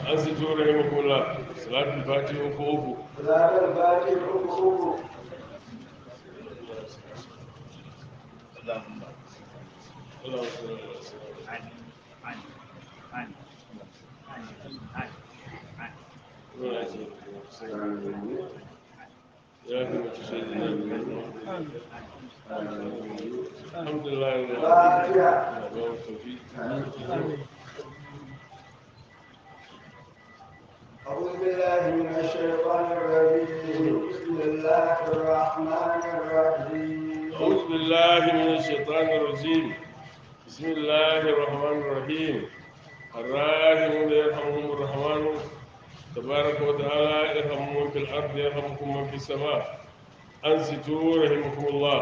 an su tura yi makula salatul fati uku uku صلاة الفاتح حقوق اللهم Allah wa sallallahu alaihi wasallam عن عن عن عن عن عن muna ce ya fi mace sai da nan alhamdulillah ya فاتحة ba mu tafi أعوذ بالله من الشيطان الرجيم بسم الله الرحمن الرحيم أعوذ بالله من الشيطان الرجيم بسم الله الرحمن الرحيم الراحمون يرحمهم الرحمن تبارك وتعالى يرحم من في الأرض يرحمكم من في السماء أنصتوا رحمكم الله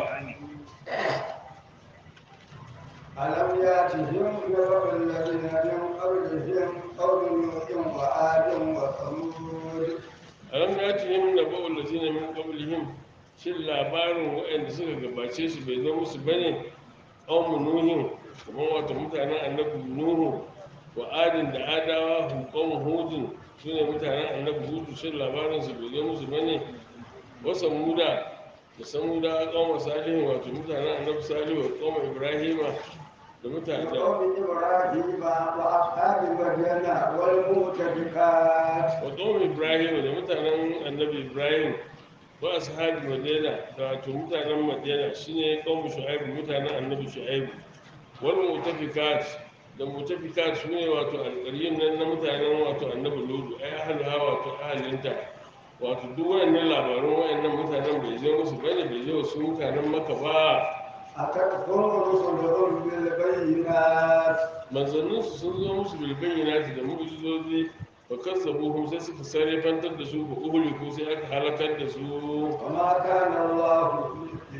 ألم يأتهم نبأ الذين من قبلهم قوم نوح وعاد وثمود ألم يأتهم نبأ الذين من قبلهم shin labarin waɗanda suka gabace su bai zo musu bane ƙaumu nuhin kamar wato mutanen annabi nuhu wa adin da adawa hukum hudun su ne mutanen annabi hudu shin labarin su bai zo musu bane wasa muda da samuda ƙauma salihin wato mutanen annabi salihu wa ƙauma ibrahima da mutanen da وقوم إبراهيم وأصحاب مدين والمؤتفكات wa ƙauma ibrahima da mutanen annabi ibrahim wa ashabi madina da wato mutanen madina shine ƙauma shu'aibu mutanen annabi shu'aibu wal mutafikat da mutafikat su ne wato alƙaryun nan na mutanen wato annabi ludu ai ahaluha wato ahalinta wato duk wayannan labarun wayannan mutanen bai zo musu bane bai zo su mutanen maka ba أتتهم رسلهم بالبينات manzanninsu sun zo musu bilbayyinati da mu'jizozi fa kazzabuhum sai suka sarrafantar da su ba uhliku sai aka halakar da su وما كان الله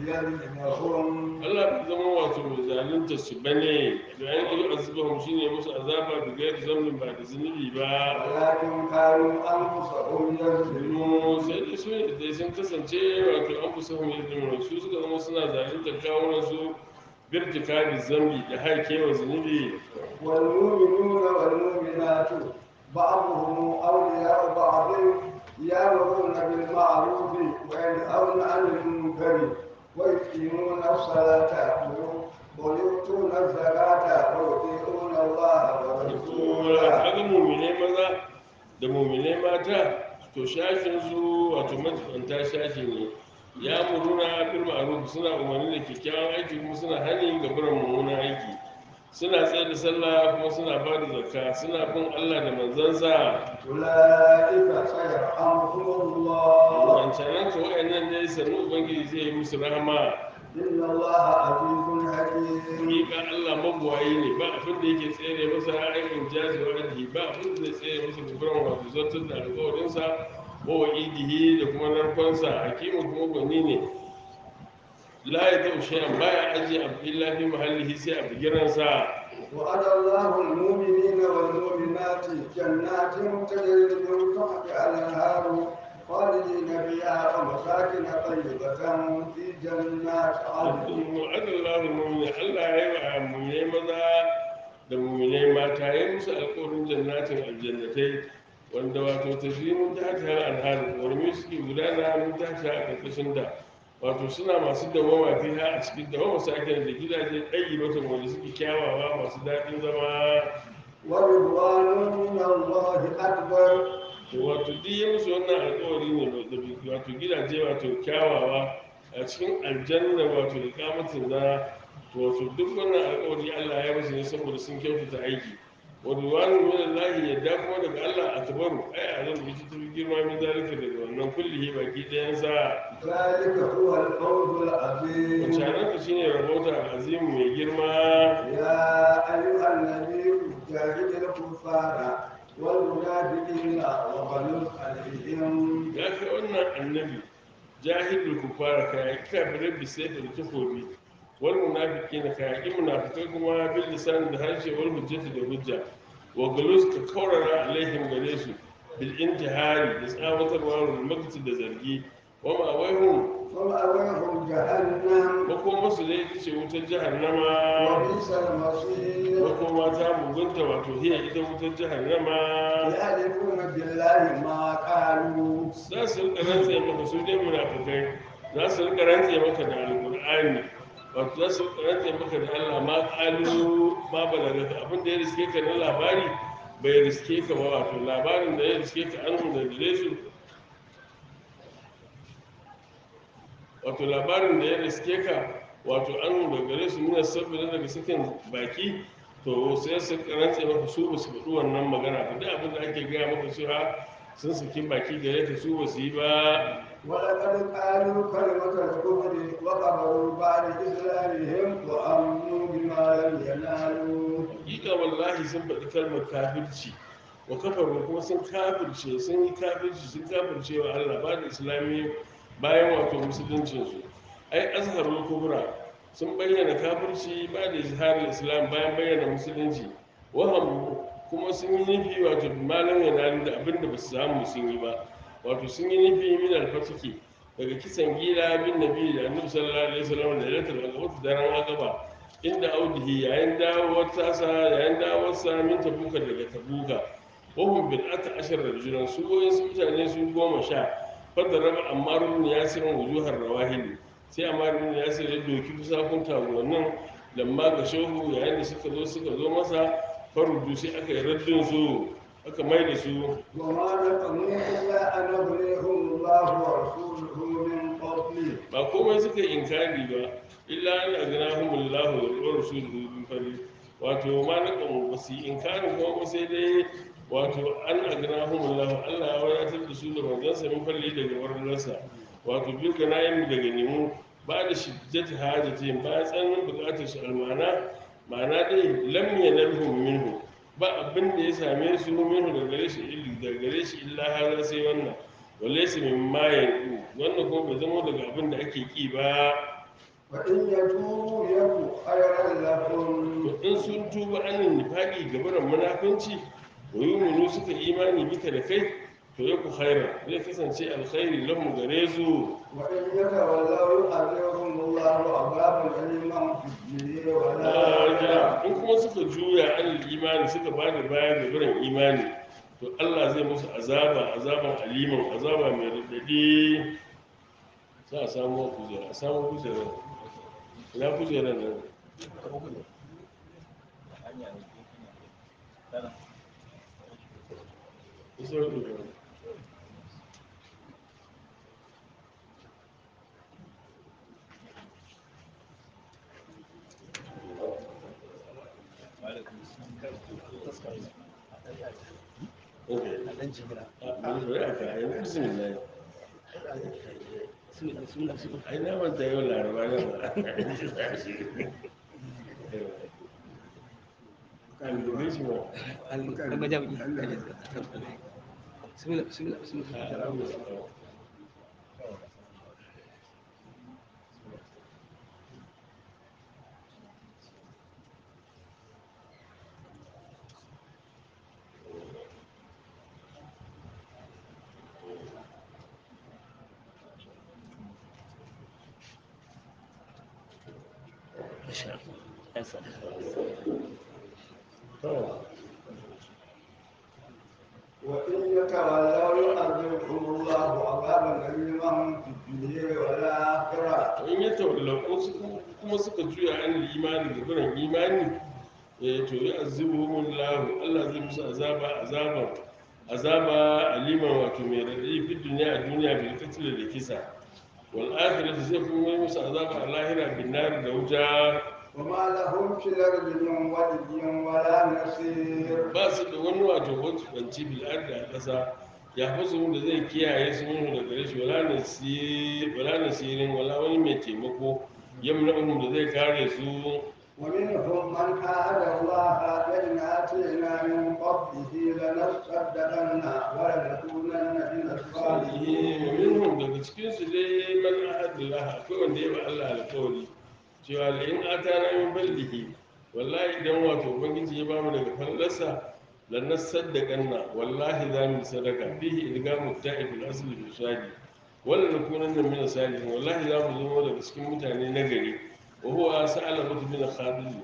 ليظلمهم Allah bai zama wato mai zalunta su bane da an yi azabahum shine musu azaba da gairi zambin ba da zunubi ba ولكن كانوا أنفسهم يظلمون Mu sai dai su ne dai sun kasance wato an fi sahun yadda su suka zama suna zalunta kawunan su birtika da zambi da haikewa zunubi والمؤمنون والمؤمنات بعضهم أولياء بعض يأمرون بالمعروف وينهون عن المنكر ويقيمون الصلاة ويؤتون الزكاة ويطيعون الله ورسوله kaga muminai maza da muminai mata to shashin su wato majibanta shashi ne ya muruna bil ma'ruf suna umarni da kyakkyawan aiki kuma suna hani ga barin mummunan aiki suna tsaye da sallah kuma suna ba da zakka suna bin Allah da manzansa أولئك سيرحمهم الله wancanan su wa'annan ne sannu ubangiji zai yi musu rahama إن الله عزيز حكيم hakika Allah mabuwayi ne ba abin da yake tsere masa aikin jazi wa ajihi ba abin da zai tsere masa guguran wato zartar da alƙawarinsa ko wa idihi da kuma narkonsa hakimin kuma gwani ne la ya taɓa shayan baya ajiye abu illa fi mahallihi sai a bigiransa وعد الله المؤمنين والمؤمنات جنات تجري من تحتها الانهار خالدين فيها ومساكن طيبة في جنات عدن wa'adallahu mu'mini Allah ya yi wa mu'minai maza da mu'minai mata ya yi musu alƙawarin jannatin aljannatai wanda wato tafi mun ta ta alhar warmi suke gudana mun ta ta a ƙarƙashin da wato suna masu dawama fiha a cikin dawama sakin da gidaje ɗayi mata wanda suke kyawawa masu daɗin zama ورضوان من الله أكبر wato duk ya musu wannan alƙawari ne da bi- wato gidaje wato kyawawa a cikin aljanna wato da kamatin na to wato duk wannan alƙawari Allah ya musu ne saboda sun kyautata aiki wa duwanu min Allah ya da kuma daga Allah akbaru ai a zan bici tafi girma min zalika daga wannan kullihi baki ɗayan sa ذلك هو الفوز العظيم wancanan shine rabota azim mai girma يا أيها النبي جاهد الكفار والمنافقين وغلظ عليهم ya kai wannan annabi jahilul kufara ka yaki kafirai bisai da takobi wal munafiqin ka yaki munafikai kuma bil lisan da harshe wal hujjati da hujja wa galus ka kaurara alaihim gare su bil intihari da tsawatarwa wal makti da zargi wa ma waihum ومأويهم جهنم makoma su dai ce wutar jahannama وبئس المصير makoma ta mugunta wato hiya ita wutar jahannama يحلفون بالله ما قالوا za su rika rantse maka su dai munafukai za su rika rantse maka da alqur'ani wato za su rika rantse maka da Allah ma qalu ma balaga abin da ya riske ka na labari bai riske ka ba wato labarin da ya riske ka an da gare su wato labarin da ya riske ka wato an da gare su nuna sabbin daga sakin baki to sai su karanta maka su ba su faɗi wannan magana ba duk abin da ake gaya maka cewa sun saki baki gare ka su ba su yi ba ولقد قالوا كلمة الكفر وكفروا بعد إسلامهم وأمنوا بما لم ينالوا hakika wallahi sun faɗi kalmar kafirci wa kafaru kuma sun kafirce sun yi kafirci sun kafirce wa Allah ba da islami bayan wato musuluncinsu ai azharul kubra sun bayyana kafirci ba da izharul islam bayan bayyana musulunci waham kuma sun yi nufi wato malam yana da abin da ba su samu sun yi ba wato sun yi nufi min alfatiki daga kisan gila bin nabi da annabi sallallahu alaihi wasallam da lailatul aqaba daren aqaba inda audihi yayin dawowar tasa yayin dawowar sa min tabuka daga tabuka wahum bil ata ashar rajulan su goyin su mutane su goma sha fadda raba ammar ibn yasir wujuhar rawahil sai ammar ibn yasir ya doki fusakun taguwannin lamma ga shehu yayin da suka zo suka zo masa farudu sai aka yi raddin su aka mai da su وما نقموا إلا أن أغنيهم الله ورسوله من فضله ba komai suka yi inkari ba illa an agnahumullahu wa rasuluhu min fadli wato ma na kan ba su yi inkari kuma ba sai dai wato an agnahumullahu Allah ya wadatar da su da manzansa min fadli daga warnarsa wato bil ganayin daga nemu ba da shiddati hajatin ba tsananin bukatar su almana ma'ana dai lam yanalhum minhu ba abin da ya same su minhu daga gare shi illa daga gare shi illa hada sai wannan walaysa min ma yanku wannan kuma bai zama daga abin da ake ki ba وإن يتوبوا يك خيرا لهم to in sun tuba anin nifaqi gabaran munafunci wa yuminu suka imani bika da kai to yaku khaira zai kasance alkhairi lahum gare su وإن يتولوا يعذبهم الله عذابا أليما في الدنيا Larja, والآخرة in kuma suka juya an imani suka ba da baya ga biran imani to Allah zai musu azaba azaban aliman azaba mai radadi sa a samu kujera a samu kujera ina kujera nan isa kujera okay a bari bari a kayan bismillah ai na manta yau laraba na ba kan dube shi ba to وإن يتولوا يعذبهم الله عذابا أليما في الدنيا والآخرة in ya tawallau su kuma suka juya an imani da biran imani eh to ya azibuhum Allah Allah zai musu azaba azaban azaba aliman wato mai radadi fi duniya a duniya bil qatl da kisa wal akhirati zai kuma yi musu azaba a lahira bin nar da wuta وما لهم في الأرض من ولي ولا نصير ba su da wani wato wacce banci bil ardi a kasa ya fasu da zai kiyaye su minhu da gare shi wala nasir wala nasirin wala wani mai taimako yamna'uhum da zai kare su ومنهم من عاد الله لئن آتينا من فضله لنصدقن ولنكونن من الصالحين minhum daga cikin su dai man ahadullah akwai wanda ya ba Allah alƙawari cewa la in atana min ballihi wallahi idan wato ubangiji ya bamu daga fallarsa la nasaddaqanna wallahi za mu sadaka fihi idgamu ta'ib al-asl bi shadi wala nakunanna min salihin wallahi za mu zama daga cikin mutane na gari wa huwa sa'ala mutu min khadir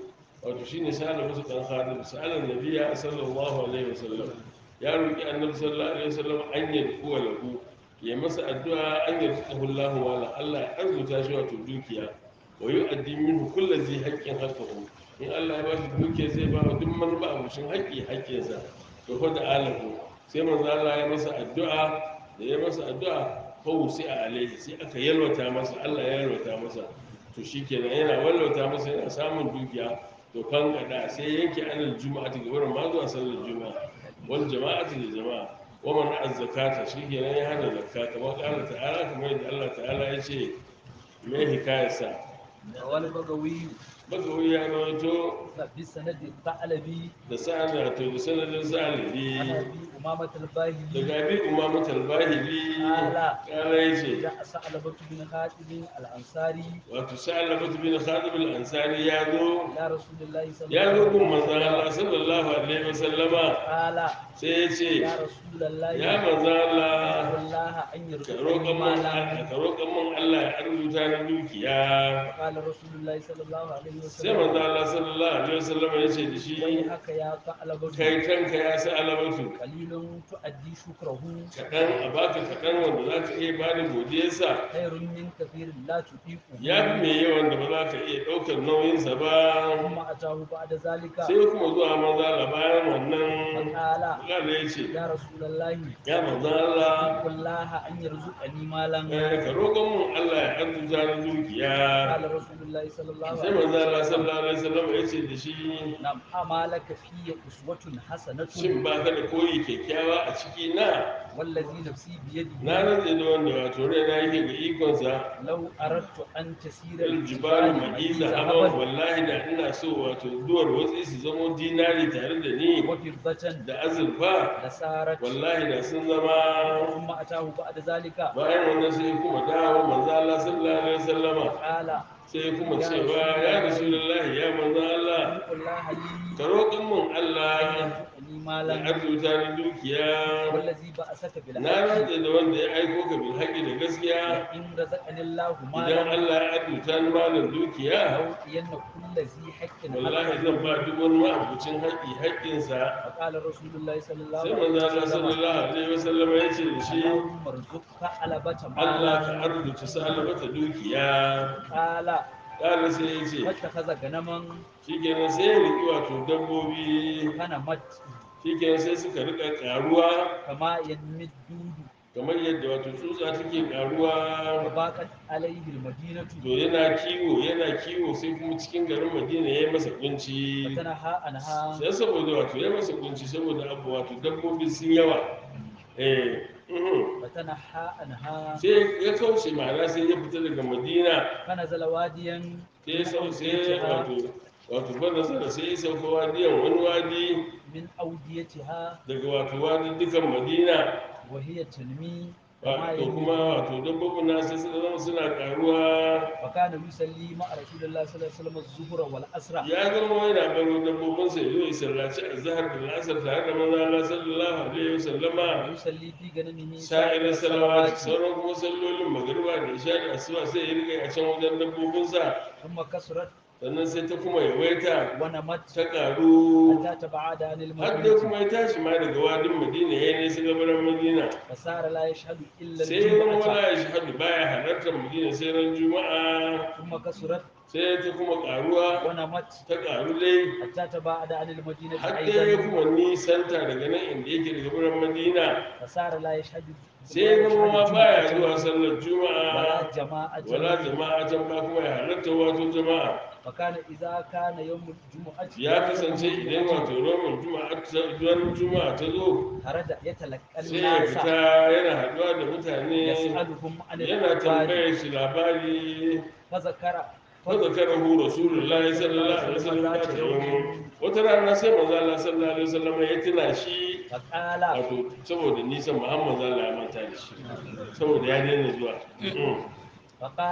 wato shine sa'ala musu dan khadim sa'ala nabiyya sallallahu alaihi wasallam ya roki annabi sallallahu alaihi wasallam an yi kuwa lahu ya masa addu'a an yi tsahu Allah wala Allah ya arzuta shi wato dukiya wa yu'addi minhu kullu zai haqqin haqqahu in Allah ya ba shi dukiya zai ba wa duk man ba abushin haƙƙi haƙƙinsa to fa da alahu sai manzo Allah ya masa addu'a da ya masa addu'a fa sai a alaihi sai aka yalwata masa Allah ya yalwata masa to shikenan yana wallauta masa yana samun dukiya to kan gada sai yanke anil juma'a ta gabar ma zuwa sallar juma'a wal jama'atu da jama'a wa man azzakata shikenan ya hana zakka kamar Allah ta'ala kamar yadda Allah ta'ala ya ce me hikayarsa wani bagawi bagawi ya rawaito bi sanadi ta'alabi da sa'ana to da sanadin sa'alibi ana bi umamat al-bahili daga bi umama talbahili Ala. kala ya ce ja sa'alabatu bin khatib al-ansari wato sa'alabatu bin khatib al-ansari ya zo ila rasulillahi sallallahu ya zo gun manzon Allah sallallahu alaihi wasallama qala sai ya ce ya rasulullahi ya manzon Allah wallahi an ka yarzuqani roƙan mun malan ka roƙan mun Allah ya arzuta na dukiya qala rasulullahi sallallahu alaihi sai wasallam manzon Allah sallallahu alaihi wasallama ya ce da wai shi haka ya ta'alabatu kai kanka ya sa alamatu qalilun tu'addi shukrahu kaɗan a baka kaɗan wanda za ka iya ba da godiyarsa khairun min kathirin la tuqiqu ya fi mai yawan da ba za ka iya ɗaukar nauyinsa ba kuma atahu ba'da zalika sai kuma zuwa maza la bayan wannan qala kala ya ce ya rasulullahi ya manzo Allah wallahi an yarzuqani malan eh, ka roƙon mun Allah ya arzuta na dukiya qala rasulullahi sallallahu sai alaihi manzo Allah wasallam sallallahu alaihi wasallam ya ce da shi nam amalaka fi uswatun hasanatun shin ba ka da koyi kyakkyawa a ciki na wallazi nafsi biyadihi na rantse da wanda wato raina yake ga ikonsa law aradtu an tasira aljibalu ma'iza haban wallahi da ina so wato duwar watsi su zamo dinari tare da ni wa fiddatan da azurfa da sarat wallahi da sun zama kuma atahu ba'da zalika bayan wannan sai kuma dawo manzo Allah sallallahu alaihi wasallama qala sai kuma cewa ya rasulullahi ya manzo Allah wallahi li ka roƙin mun an Allah yarzuqani ya malan arzuta ni dukiya wallazi ba'asaka bil na rantse da wanda ya aiko ka bil haƙi da gaskiya in razaqani Allahu idan malan Allah ya arzuta ni malam dukiya aw yanna kullazi haqqin wallahi zan ba duk wani ma'abucin haƙi haƙƙinsa فقال رسول الله صلى الله sai عليه manzo Allah وسلم sallallahu alaihi wasallam ya ce da shi اللهم ارزقك علبة Allah ka مالا arzuta salabata dukiya قال ƙara sai ya ce واتخذ غنما shikenan sai ya riki wato dabbobi غنمت shikenan sai suka rika karuwa كما ينمي الدود kamar yadda wato tsutsa take karuwa وباقت عليه المدينة to yana kiwo yana kiwo sai kuma cikin garin madina ya yi masa kunci فتنهى عنها sai saboda wato ya masa kunci saboda abu wato dabbobi sun yawa eh mhm. فتنهى عنها sai ya kauce ma'ana sai ya fita daga madina فنزل واديا sai ya sau sai wato wato ban nasara sai ya sauka wadiyan wani wadi من أوديتها daga wato wadi dukan madina وهي تنمي كما Wa- to ينمي kuma wato dabbobin na sai suka zama suna karuwa وكان يصلي مع رسول الله صلى الله عليه وسلم الظهر والعصر ya zama yana baro dabbobin sa yazo ya sallaci azhar da asar tare da manzo Allah sallallahu alaihi wasallama ويصلي في غنمه sa'irin salawati sauran kuma sallolin magariba da isha da asuba sai ya riga a can wajen dabbobin sa ثم كسرت sannan sai ta kuma yawaita ونمت ta karu حتى تبعد عن har dai المدينة kuma ya tashi ma daga wadin madina ya ne su gabaran madina فصار لا يشهد إلا sai ya zama الجمعة wala ya shahadu baya halartar madina sai ran juma'a ثم كسرت sai ta kuma karuwa ونمت ta karu dai حتى تبعد عن المدينة har dai ya أيضا kuma nisanta daga nan inda yake daga birnin madina فصار لا يشهد sai ya zama ma baya الجمعة zuwa sallar ولا juma'a جماعة wala jama'a can ba kuma ya halarta wato jama'a فكان إذا كان يوم الجمعة ya kasance idan wato roman juma'a ta duwan juma'a ta zo خرج يتلقى sai ya الناس fita yana haɗuwa da mutane يسألهم عن yana الأخبار tambayar shi labari فذكر فذكره رسول الله صلى الله عليه وسلم ذات يوم wata rana sai manzo Allah sallallahu alaihi wasallam ya tuna shi فقال wato saboda nisan Muhammad Allah ya manta da shi saboda ya daina zuwa Mm. فقال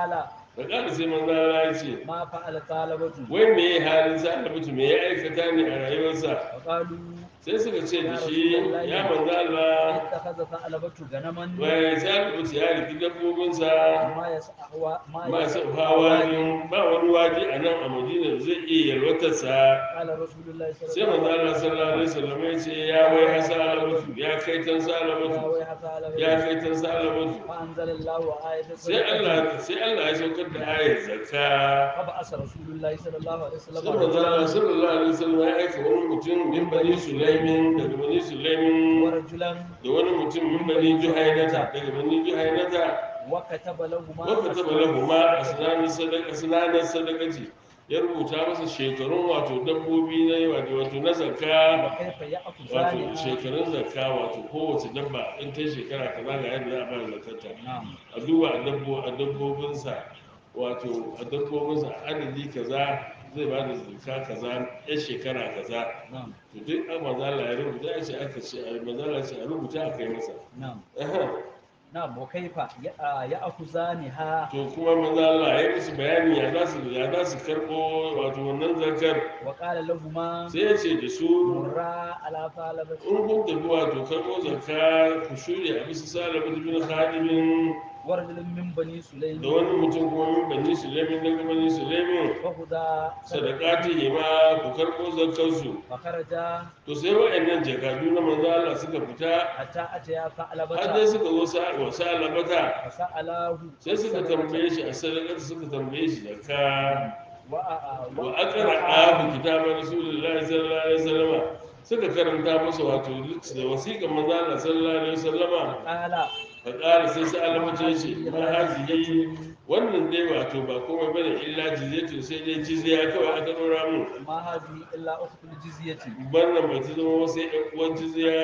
da ƙara sai manzo Allah ya ce ما فعل طالبة wai me ya halin sa mutum me ya aikata ne a rayuwarsa وقالوا sai suka ce da shi ya manzo Allah اتخذ ثعلبة غنما wai sa mutum ya riki dabbobinsa ما يسعى ما masu hawa ne ba wani waje a nan a madina da zai iya yalwatarsa قال رسول الله صلى sai الله manzo عليه Allah sallallahu alaihi wasallam ya ce ya wai hasa alamatu ya kai tan sa وسلم alamatu ويح ثعلبة ya kai tan sa alamatu فأنزل الله آية sai Allah sai Allah ya saukar da ayar zakka فبعث رسول الله صلى الله عليه sai وسلم manzo Allah رجلا sallallahu alaihi wasallam ya aika wani mutum min bani sulaimin daga bani sulaimin ورجلا da wani mutum min bani juhainata daga bani juhainata وكتب لهما wanda taba lahuma a sinanin sadaka sinanin sadakaci ya rubuta masa shekarun wato dabbobi na wato wato na zakka وكيف wato يأخذان shekarun zakka wato kowace dabba in ta shekara kaza ga yadda za a bada zakarta نعم a duba a dabbo a dabbobinsa wato a dabbobinsa adadi kaza zai ba da zakka kaza ya shekara kaza نعم to duk a mazala ya rubuta ya ce aka ce a mazala ce a rubuta a kai masa نعم Aha. نعم وكيف يأ- يأخذانها to kuma mazala ya musu bayani ya za su ya za su karɓo wato wannan zakar وقال لهما sai ya ce da su مرا على ثعلبة in kun tafi wato karɓo zakka ku shirya a bisa salamu bin khadimin ورجل من بني da سليم wani mutum kuma min bani sulaimin daga bani sulaimin فخذا sadakati ma ku karɓo zakkarsu فخرجا to sai wa'annan jakadu na manzo Allah suka fita حتى أتيا har dai ثعلبة suka zo sa wa salabata فسأله sai suka tambaye shi a sadakar suka tambaye shi zakka وأ- wa aqra abu kitaban rasulullahi sallallahu alaihi wasallama suka karanta masa wato da wasiƙar manzo Allah sallallahu alaihi wasallama قال fa qala sai sai Allah ya ce ma hazihi wannan dai wato ba komai bane illa jizyatu sai dai jizya kawai aka dora mu ما هذه إلا أخت الجزية wannan ba ta zama sai ɗan uwan jizya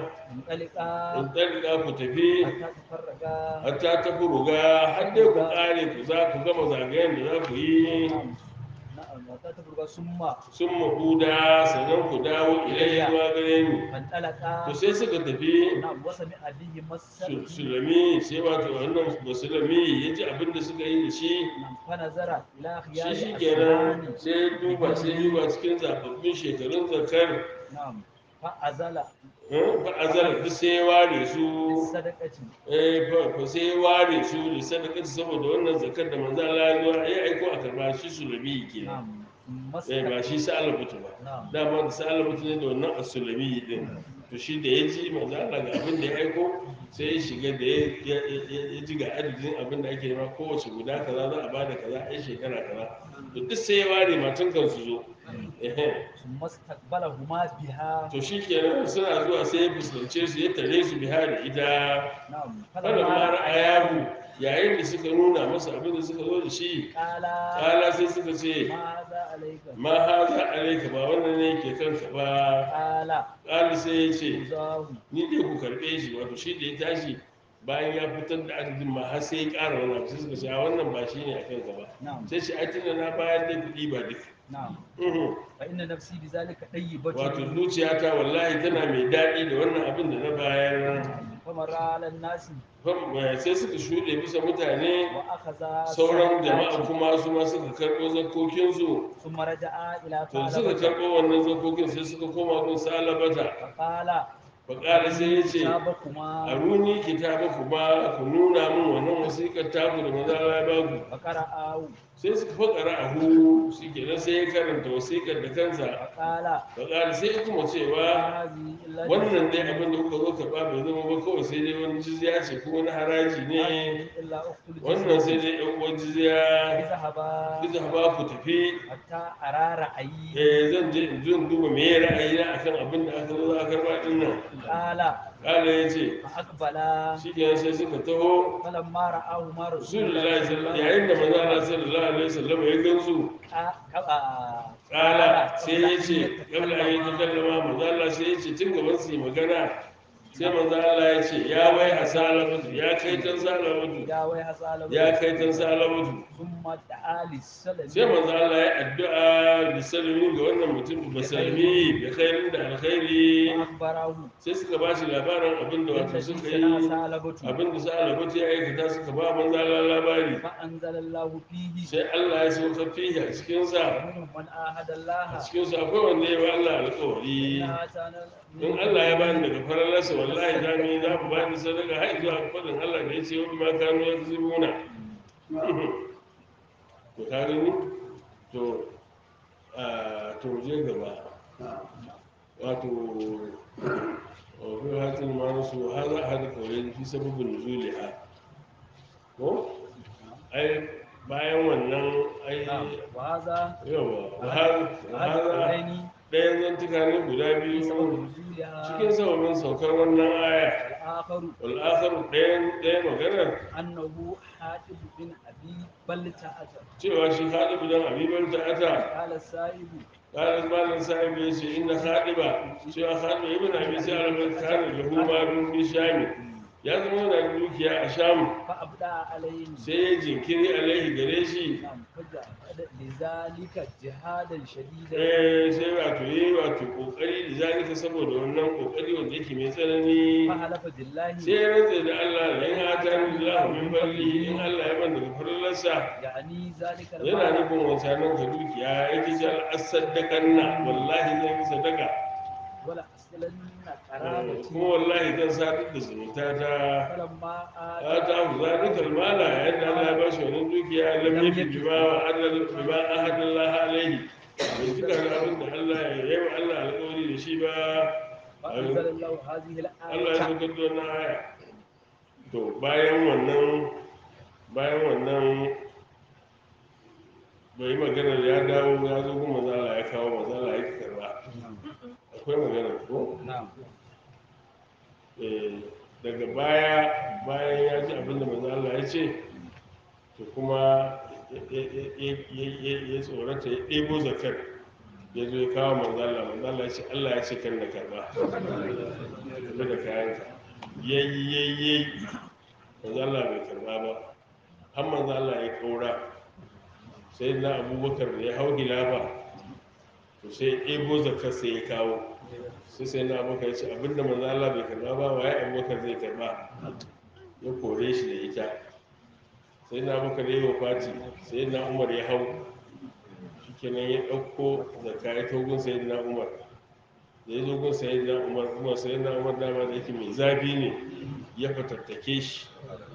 انطلقا in ɗarɗa ku tafi حتى تفرقا hatta ta furuga har dai ku ƙare ku za ku gama zagayen da za ku yi نعم نعم حتى تفرقا ثم sun mahuda sannan ku dawo ilayya zuwa gare ni فانطلقا to sai suka tafi نعم وسمع به Su- مسا sulami sai wato wannan musulmi ya ji abin da suka yi da shi نعم فنظر إلى shi خيار shi kenan أسنان sai ya duba sai ya duba cikin zababbin shekarun zakar نعم فأزل eh, fa azal duk sai ya ware su الصدقة eh fa fa sai ya ware su da sadaka saboda wannan zakar da manzo Allah ya zo ya aiko a karba shi sulami kenan نعم eh ba مسك shi sa'ala mutu ba نعم dama da sa'ala mutu ne da wannan asulami din to shi da ya ji manzo Allah ga abin da ya aiko sai ya shiga da ya ya- ya- ya ji ga adadin abin da ake nema kowace guda kaza za a bada kaza ai shekara kaza to duk sai ya ware matan kan su zo ehe ثم استقبلهما بها to shi kenan suna zuwa sai ya fuskance su ya tare su biha da ita نعم falan ma ra'ayahu yayin da suka nuna masa abin da suka zo da shi قال kala sai suka ce ماذا عليك ma haza alaika ba wannan ne ke kanka ba قال kali sai ya ce خذاه ni dai ku karɓe shi wato shi da ya tashi bayan ya fitar da adadin ma har sai ya ƙara wani abu sai suka ce a wannan ba shi ne a kanka ba نعم sai shi ai tunda na bayar da kuɗi ba duk نعم Mhm. فإن نفسي بذلك طيبة wato zuciyata wallahi tana mai daɗi da wannan abin da na bayar فمر على الناس Fam- eh, sai suka shuɗe bisa mutane وأخذ sauran الصدقات. jama'a kuma su ma suka karɓo zakokinsu ثم رجع إلى to suka ثعلبة karɓo wannan zakokin sai suka koma gun salabata فقال faƙala sai ya ce a كتابكما runi kitaba ku ba ku nuna min wannan wasiƙar taku da maza ya ba ku فقرأه sai suka faƙara a hu shi kenan sai ya karanta wasiƙar da kansa فقال faƙala sai ya kuma cewa هذه إلا wannan dai جزية. abin da kuka zo karɓa bai zama ba kawai sai dai wani jizya ce ko wani haraji ne هذه إلا أخت wannan sai الجزية dai ɗan uwan jizya اذهبا duk da ba ku tafi حتى أرى رأيي eh zan je in zo in duba me ya ra'ayi na akan abin da aka zo za a karɓa ɗin nan قال kala ya ce فأقبلا shi kenan sai suka taho فلما رآهما رسول rasulullahi sallallahu yayin da manzo Allah sallallahu alaihi wasallam ya gansu kala sai ya ce kabla an yi takallama manzo Allah sai ya ce tun gaban su yi magana sai manzo Allah ya ce ya wai hasalamatu ya kai tan salamatu ya wai hasala ya kai tan salamatu summa ta'ali salami sai manzo Allah ya addu'a da salimi ga wannan mutum ba salimi da khairin da alkhairi akhbarahu sai suka ba shi labarin abin da wato suka yi sana salabatu abin da salamatu ya aikata suka ba manzo Allah labari fa anzalallahu fihi sai Allah ya sauka fihi a cikin sa minhum man ahada Allah a cikin sa akwai wanda ya ba Allah alƙawari in Allah ya bani daga faralarsa wallahi za mu yi za mu bani sadaka har zuwa fadin Allah da ya ce wani ma kanu ya zubuna to ka gani to a to je gaba wato wato hatin ma nasu har za a hada kawai fi sababin nuzuliha ko ai bayan wannan ai wa hadha yawa wahar wahara aini ɗayan zantuka ne guda biyu sababun nuzuliha cikin sababin saukar wannan aya al-akharu wal'akharu ɗayan ɗaya maganar annahu hatib bin abi balta'ata cewa shi haɗibu don abibar ta'ata qala sahibu ƙarar malin sahibu ya ce inda haɗiba cewa haɗiba ibn abi sa'alabar kare da humarun bi shami ya zama yana da dukiya a sham fa abda alayhi sai ya jinkiri alaihi gare shi nam faja lizalika jihadan shadidan eh sai wato yi wato kokari da zalika saboda wannan kokari wanda yake mai tsanani fa halafa billahi sai ya rantse da Allah da in atani Allah min fadlihi in Allah ya ban daga farlarsa yani zalika yana nufin wancanan ka dukiya yake ce al'asaddakanna wallahi zan yi sadaka wala aslanna qarabati kuma wallahi zan sadar da zumunta ta falamma ta ta hu zalika almala yadda Allah ya bashi wannan dukiya lam yafi bima wa adal bima ahadallah alaihi bai cika da abin da Allah ya yi wa Allah alƙawari da shi ba فأنزل الله هذه Allah ya الآية saukar da wannan aya to bayan wannan bayan wannan bai yi magana da ya dawo ya zo kuma mazala ya kawo mazala ya karba akwai magana ko نعم Eh, daga baya bayan ya ji abin da mazala ya ce to kuma ya- ya- ya- ya- ya- ya tsorata ya ɗebo zakar ya zo ya kawo mazala mazala ya ce allah ya ce kan da karba tafi da kayanka yayi yayi yayi manzo Allah bai karba ba har manzo Allah ya kaura sai na abubakar da ya hau gilafa to sai ya ɗebo zakar sai ya kawo sai sai na abubakar ya ce abinda manzo Allah bai karba ba waye abubakar zai karba ya kore shi da ita sai na abubakar ya yi wafati sai na umar ya hau shikenan ya ɗauko zakka ya togun sai na umar da ya zo gun sayi na umar kuma sayi na umar dama da yake mai zafi ne ya fatattake shi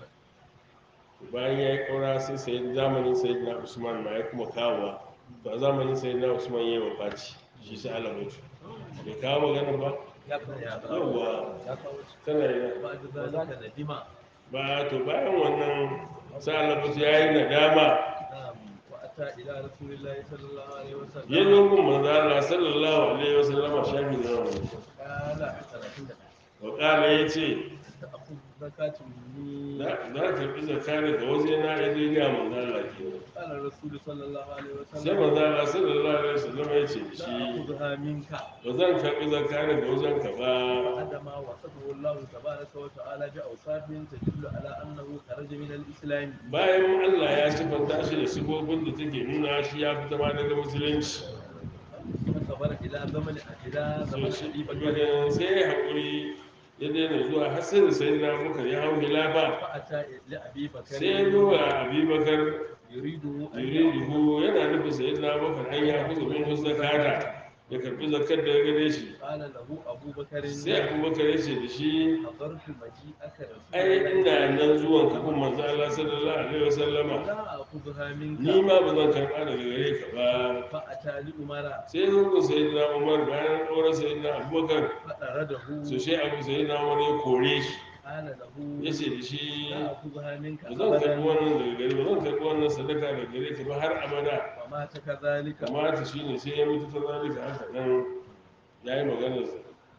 bayan ya yi ƙaura sai sayi zamanin sayi na usman ma ya kuma kawowa to a zamanin sayi na usman ya yi wa faci shi sai alamatu bai kawo magana ba yawwa tana yi بعد ذلك ندم ba to bayan wannan sai alamatu ya yi nadama نعم وأتى إلى رسول الله صلى الله عليه وسلم ya zo gun manzo Allah sallallahu alaihi wasallam shafi na wani قال ثلاثين wa kala ya ce تأخذ زكاة مني za ka karɓi zakka daga waje na ya zo ga manzo Allah ke قال الرسول صلى الله عليه sai وسلم manzo Allah sallallahu alaihi wasallam ya ce da shi تأخذها منك ba zan karɓi zakka daga wajen ka ba بعد ما وصفه الله تبارك وتعالى بأوصاف تدل على أنه خرج من الإسلام bayan Allah ya sifanta shi da sifofin da take nuna shi ya fita ma daga musulunci فصبر إلى زمن إلى so زمن shi أبي بكر daga sai ya haƙuri ya daina zuwa har sai da sai na bukar ya hau hilafa فأتى لأبي sai ya zo بكر ga abubakar يريده أن yuriduhu yana nufin sai na bukar an ya kusa min zakata ya karɓi zakkar daga gare shi قال له أبو بكر sai abubakar ya ce da shi حضرت مجيئك رسول ai الله ina nan zuwan kafin manzo Allah sallallahu alaihi wasallama لا أخذها منك ni ma ba zan karɓa daga gare ka ba فأتى لأمر sai zo ku sayyidina Umar bayan ɗaura sayyidina Abubakar فأرده so sai Abu sayyidina Umar ya kore shi قال له ya ce da shi لا أخذها منك ba zan karɓi أبدا wannan daga gare ba zan karɓi wannan sadaka daga gare ka ba har abada ومات كذلك kamata shi ne sai ya mutu ta zalika haka nan ya yi maganarsa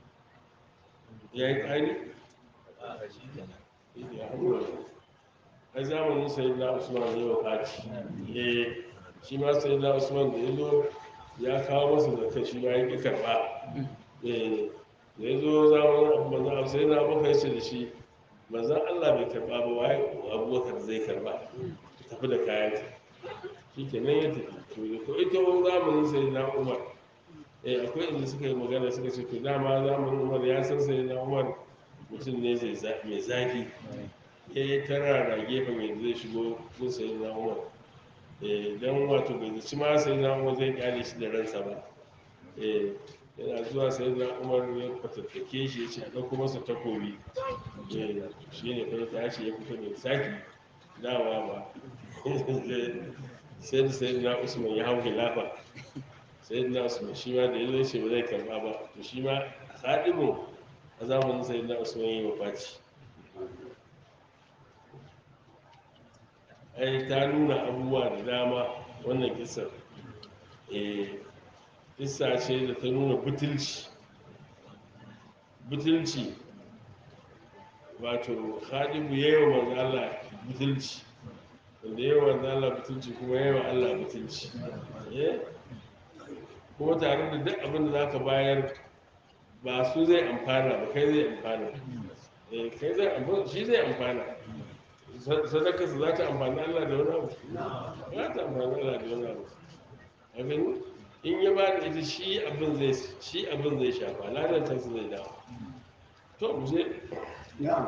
ya yi ƙari ya hamura ai zamanin sayyidina usman ne wa faci eh shi ma sayyidina usman da ya zo ya kawo masa zakka shi ma ya ƙi karɓa eh da ya zo zamanin manzan Allah sai na abubakar ya ce da shi manzan Allah bai karba ba waye abubakar zai karba tafi da kayan shi ke nan ya tafi to da ko ita wani zamanin sai na umar eh akwai inda suka yi magana suka ce to dama zamanin umar ya san sai na umar mutum ne zai za- mai zafi ya yi tara da gefen yadda zai shigo kun sai na umar eh dan wato bai zaci ma sai na umar zai kyale shi da ransa ba eh yana zuwa sai na umar ya fatattake shi ya ce a ɗauko masa takobi eh shi ne kai tashi ya fito da saki dawa ba sai da sai na usman ya hau khilafa sai na usman shi ma da ya zo shi ba zai karba ba to shi ma haɗimu a zamanin sai na usman yi wa faci ai ta nuna abubuwa da dama wannan kisar eh kissa ce da ta nuna butulci butulci wato haɗibu ya yi wa manzo Allah butulci wanda ya yi wa manzo Allah butulci kuma ya yi wa Allah butulci eh kuma tare da duk abin da za ka bayar ba su zai amfana ba kai zai amfana eh kai zai amfana shi zai amfana sadaka su za ta amfani Allah da wani abu za ta amfani Allah da wani abu a gani in ya ba da ita shi abin zai shi abin zai shafa ladan ta zai dawo to mu je نعم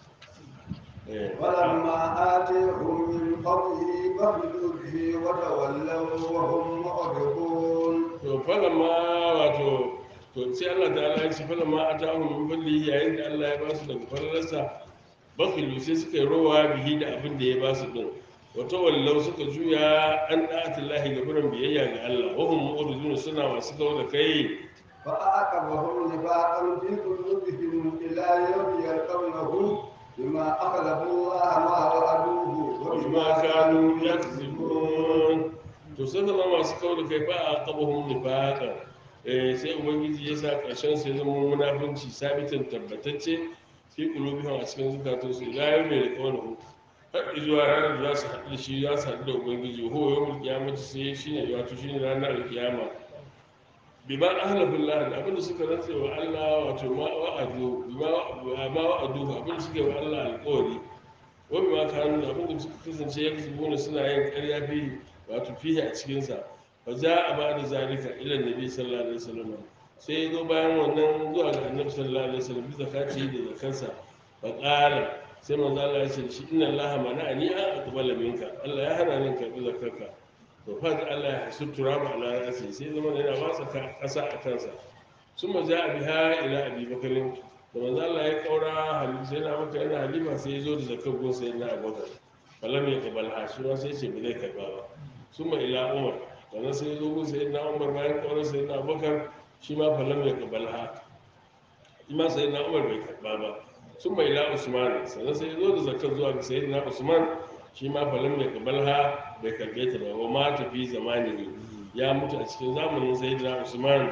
eh ولما آتيهم من فضله بخلوا به وتولوا وهم معرضون to falamma wato to sai Allah ta'ala ya ce falamma atahum min fadlihi yayin da Allah ya ba su daga falalarsa bakhilu sai suka yi rowa bihi da abin da ya ba su din wata wallau suka juya an da'atillahi ga buran biyayya ga Allah wa hum mu'ridun suna masu kawo da kai فأعقبهم نفاقا في قلوبهم إلى يوم يلقونه بما أخلفوا الله ما وعدوه وبما وبما كانوا كانوا يكذبون to sun zama masu kawo da kai ba a qabahum nifaqan eh sai ubangiji ya sa karshen su ya zama munafunci sabitin tabbatacce fi qulubihim a cikin zukatun su ila yau mai alƙawarin har zuwa ranar da za su haɗu da shi za su haɗu da ubangiji ho yawmul qiyamati sai shine wato shine ranar alƙiyama bima ahlafullah da abinda suka rantse wa Allah wato ma wa'adu bima ma wa'adu abinda suka yi wa Allah alƙawari wani ma kanu da abinda suka kasance ya kasu suna yin ƙarya fi wato fiye a cikinsa fa za a ba da zalika ila nabi sallallahu alaihi wasallam sai ya zo bayan wannan zuwa ga annabi sallallahu alaihi wasallam bi zakati da zakansa fa qala sai manzo Allah ya ce da shi inna Allah mana'ani an aqbala minka Allah ya hana ni karbi zakarka to fa da Allah ya hasu turaba ala rasi sai zama yana watsa kasa a kansa sun ma a biha ila abi bakarin da manzo Allah ya kaura halin sai na maka yana halima sai ya zo da zakar gun sai na abubakar falam ya kabal ha shi ma sai ce ba zai karba ba sun ma ila umar sannan sai ya zo gun sai na umar bayan kaura sai na abubakar shi ma falam ya kabal ha shi ma sai na umar bai karba ba sun ma ila usman sannan sai ya zo da zakar zuwa ga sai na usman shi ma falam ya kabal ha bai karbe ta ba wa ma tafi zamani ya mutu a cikin zamanin sayyidina usman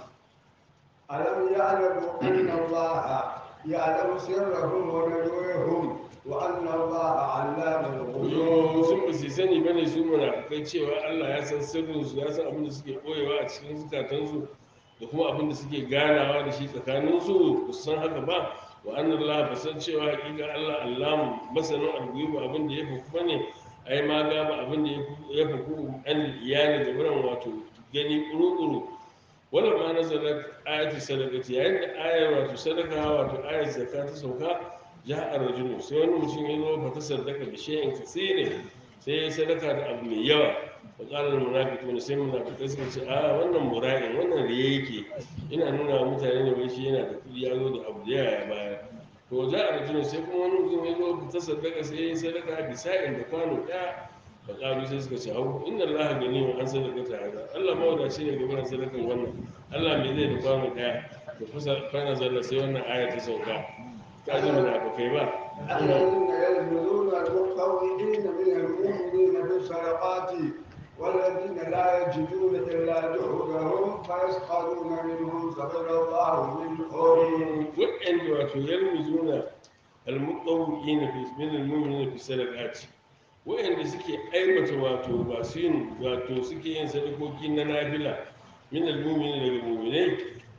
ألم يعلموا أن الله يعلم سرهم ونجوهم وأن الله علام yo الغيوب sun ba su sani bane su munafikai cewa Allah ya san sirrin su ya san abin da suke koyewa a cikin zukatansu da kuma abin da suke ganawa da shi tsakanin su ba su san haka ba wa annan Allah ba san cewa hakika Allah Allah masanin alguyu abin da ya fi kuma ne ai ma ga ba abin da ya fi ku an iyali da buran wato gani kuru-kuru wannan ma nazarar ayatu sadaqati yayin da ayar wato sadaka wato ayar zakka ta sauka ja a rajulu sai wani mutum ya zo fata sadaka da shayin kasire sai ya sadaka da abu mai yawa wa qalar munafiqun sai munafiqai suka ce a wannan mura'in wannan riya yake ina nuna wa mutane ne wai shi yana da kudi ya zo da abu da yawa ya baya to ja a rajulu sai kuma wani mutum ya zo fata sadaka sai ya sadaka bisa'in da kwano ɗaya da ƙaru sai suka ce hau inda Allah gani wa an sadaka ta hada Allah mawadaci ne game da sadakan wannan Allah mai zai da kwano ɗaya da kusa fana zalla sai wannan aya ta sauka ta ji munafukai ba الذين يلمزون المطوعين من المؤمنين بالصدقات والذين لا يجدون إلا جهدهم فيسخرون منهم سخر الله منهم waɗanda wato yalmuzuna almuqawwi'in fi min almu'minina fi sadaqati waɗanda suke aibata wato masu yin wato suke yin sadakoki na nafila min almu'minina daga mu'minai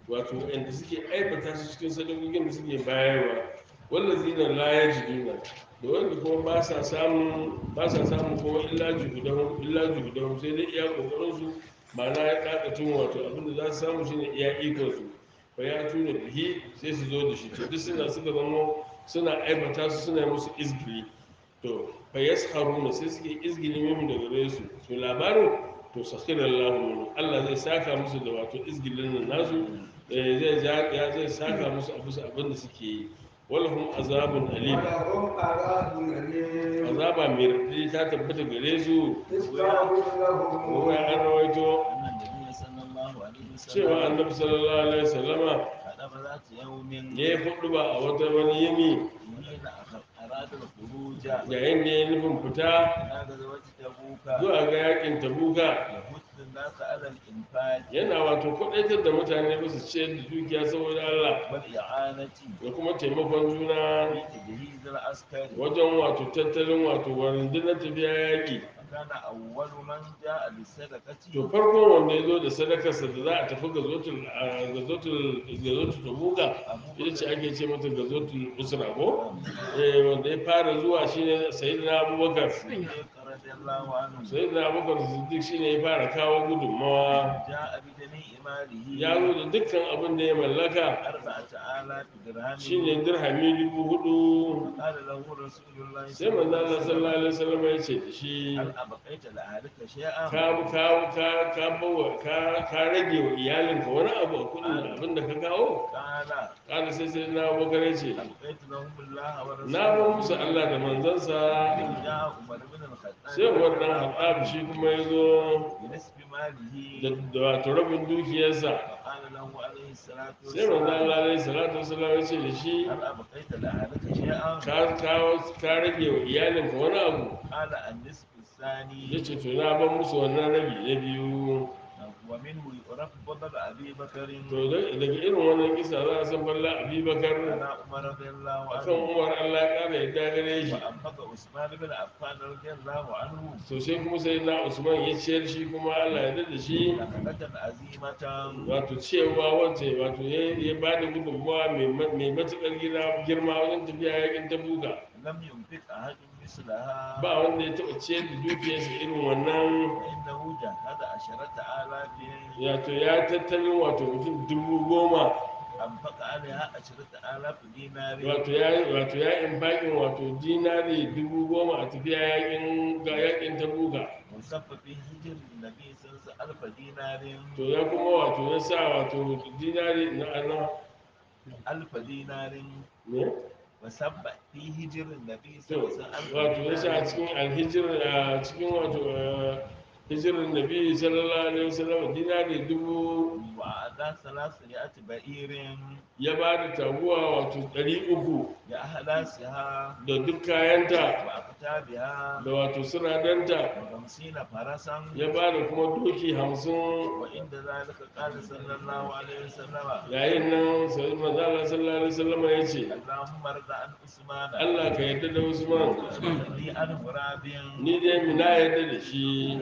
wato waɗanda suke aibata su cikin sadakokin da suke bayarwa wallazina la yajiduna da wanda kuma ba sa samun ba sa samun kuma illa juhudan illa juhudan sai dai iya kokarin su ma'ana ya kakacin wato abinda za su samu shine iya ikon su fa ya tuna bihi sai su zo da shi to duk suna suka zama suna aibata su suna yi musu izgili to fa yasharuna sai suke izgili mim daga gare su to labarin to sakhirar lahu Allah zai saka musu da wato izgilin nan nasu eh, zai ja- ya zai saka musu abu su abin da suke yi walahum azabun alim ولهم عذاب أليم azaba mai raɗaɗi ta tabbata gare su استغفر kuma لهم an rawaito أن النبي صلى الله عليه cewa وسلم annabi sallallahu alaihi wasallama خطب ذات يوم ya yi hudu ba a wata wani yini حين أراد الخروج yayin da ya nufin fita إلى غزوة تبوك zuwa ga yakin tabuka يحث الناس على الإنفاق yana wato kwadaitar da mutane ba su ciyar da dukiya saboda Allah والإعانة da kuma taimakon juna في تجهيز العسكر wajen wato tattalin wato rundunar tafiya yaƙi وكان أول من جاء بالصدقة to farkon wanda ya zo da sadakarsa da za a tafi gazotul a gazotul gazotul tabuka أبو ita ce ake ce mata gazotul usra ko eh wanda ya fara zuwa shine sayyidina abubakar الصديق رضي الله عنه sayyidina abubakar siddiq shine ya fara kawo gudunmawa جاء بجميع ماله ya zo da dukkan abin da ya mallaka أربعة آلاف درهم shine dirhami dubu hudu قال له رسول الله sai manzo Allah sallallahu alaihi wasallam ya ce da shi هل أبقيت لأهلك شيئا ka ka ka ka bawa ka ka rage wa iyalinka wani abu a kudin abin da ka kawo قال kada sai sai na abubakar ya ce أبقيت لهم الله ورسوله na bar musu Allah da manzansa جاء عمر بن الخطاب sai wannan haɗabu shi kuma ya zo بنسب ماله da da wato rabin dukiyarsa فقال له عليه الصلاة sai manzo Allah والسلام alaihi salatu wasallam ya ce da shi هل أبقيت لأهلك شيئا ka kawo ka rage wa iyalinka wani abu قال النصف الثاني ya ce to na bar musu wannan rabi na biyu ومنه يعرف فضل أبي بكر to da- daga irin wannan kisa za a san balla abubakar على عمر رضي الله akan عنه umar Allah ya kara yadda gare shi وأنفق عثمان بن عفان رضي الله عنه to sai kuma sai na usman ya ciyar shi kuma Allah ya da shi نفقة عزيمة wato cewa wace wato ya ya ba da gudunmawa mai ma- mai matuƙar gida- girma wajen tafiya yakin tabuka لم ينفق أحد مثلها ba wanda ya taɓa ciyar da dukiyarsa irin wannan فإنه جهد عشرة آلاف wato ya tattalin wato mutum dubu goma أنفق عليها عشرة آلاف دينار wato ya wato ya infaƙin wato dinari dubu goma a tafiya yakin ga yakin tabuka وصف في هجر النبي صلى الله عليه وسلم ألف دينار to ya kuma wato ya sa wato dinari na ana ألف دينار ne وصف في هجر النبي صلى to الله عليه وسلم wato ya sa a ألف cikin alhijir a cikin wato eh, hijirin nabi sallallahu alaihi wasallam dinari dubu وأعطى ثلاثمائة بعير ya ba da taguwa wato ɗari uku لأهلاسها da duk kayanta وأكتابها da wato sinadanta وخمسين فرسا ya ba da kuma doki hamsin وعند ذلك قال صلى الله عليه وسلم yayin nan sai manzala sallallahu alaihi wasallam ya ce اللهم ارض عن عثمان Allah ka yarda da Usman لي عن غراب ni dai mina yarda da shi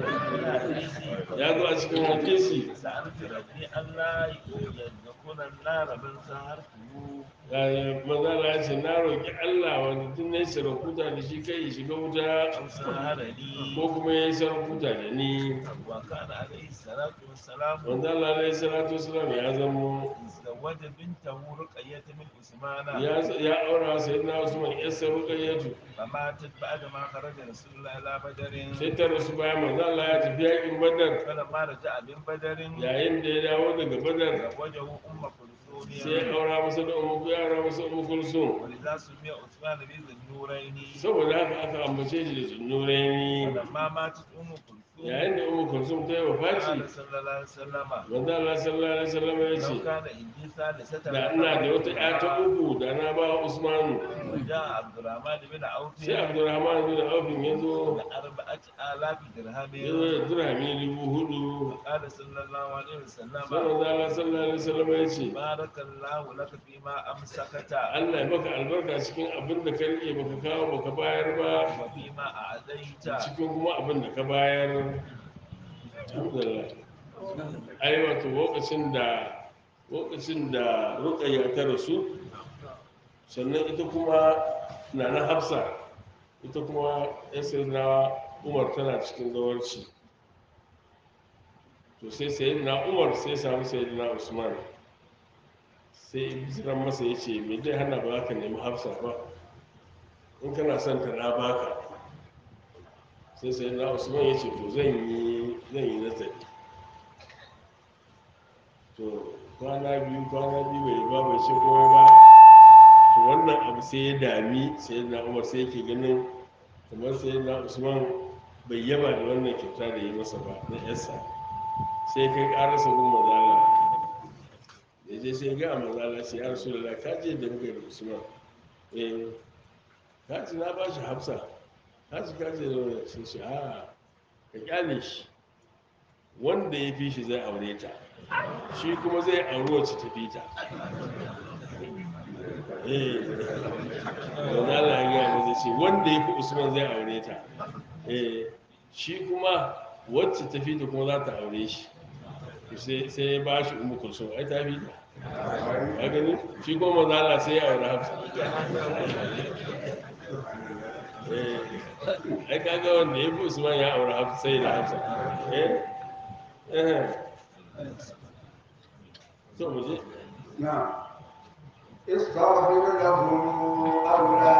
ya zo a cikin hadisi سألت ربي ألا يدخل النار من سهرته manzala ya ce na roƙi Allah wanda tun na yi sarakuta da shi kai ya shiga wuta أو سهرني ko kuma ya yi sarakuta da ni وكان عليه الصلاة والسلام manzala alaihi salatu wasalam ya zamo زوج بنته رقية من عثمان ya ya aura sai na Usman yassa ruqayyatu فماتت بعد ما خرج رسول الله إلى بدر sai ta rasu bayan manzala ya tafi yakin Badar فلما رجع من بدر yayin da ya dawo daga Badar زوجه أم sai ya كلثوم aura masa da umu ya aura masa umu kulsum ولذا سمي عثمان بذي النورين saboda haka aka ambace shi da sunnuraini فلما ماتت أم كلثوم yayin da umu kulsum ta yi wafaci قال صلى الله عليه وسلم manzo Allah sallallahu alaihi wasallam ya ce لو كان عندي ثالثة da ina da wata ƴa ta uku da na ba Usman وجاء عبد الرحمن بن عوف sai Abdurrahman bin Auf ya zo بأربعة آلاف ya zo درهم da dirhami dubu hudu قال صلى الله عليه وسلم sai manzo Allah sallallahu alaihi wasallam ya ce بارك الله لك فيما أمسكت Allah ya baka albarka cikin abin da ka rike baka kawo baka bayar ba وفيما أعديت cikin kuma abin da ka bayar alhamdulillah ai wato lokacin da lokacin da rukayya ta rasu sannan ita kuma na na hafsa ita kuma ya na umar tana cikin zawarci to sai sayi na umar sai samu sayi na usman sai ziran masa ya ce me zai hana ba ka nemi hafsa ba in kana son ta na baka sai sayi na usman ya ce to zan yi zan yi nazari to kwana biyu kwana biyu bai ba bai ce komai ba to wannan abu sai ya dami sai na umar sai yake ganin kamar sai na usman bai yaba da wannan kyauta da yi masa ba na yarsa sai kai karasa gun mazala da je sai ga mazala sai ya rasu da ka je da muka yi da usman eh ka ci na ba shi hafsa ka ci ka ce da wani sai shi a ka kyale shi wanda ya fi shi zai aure ta shi kuma zai auri wacce ta fi ta eh wanda Allah ya gaya masa ce wanda ya fi usman zai aure ta eh shi kuma wacce ta fi ta kuma za ta aure shi To sai sai ya ba shi umu kulsum ai ta fi ta ya gani shi kuma manzo Allah sai ya aure hafsa eh ai kaga wanda ya fi usman ya aure hafsa sai da hafsa eh eh to mu je نعم استغفر لهم أو لا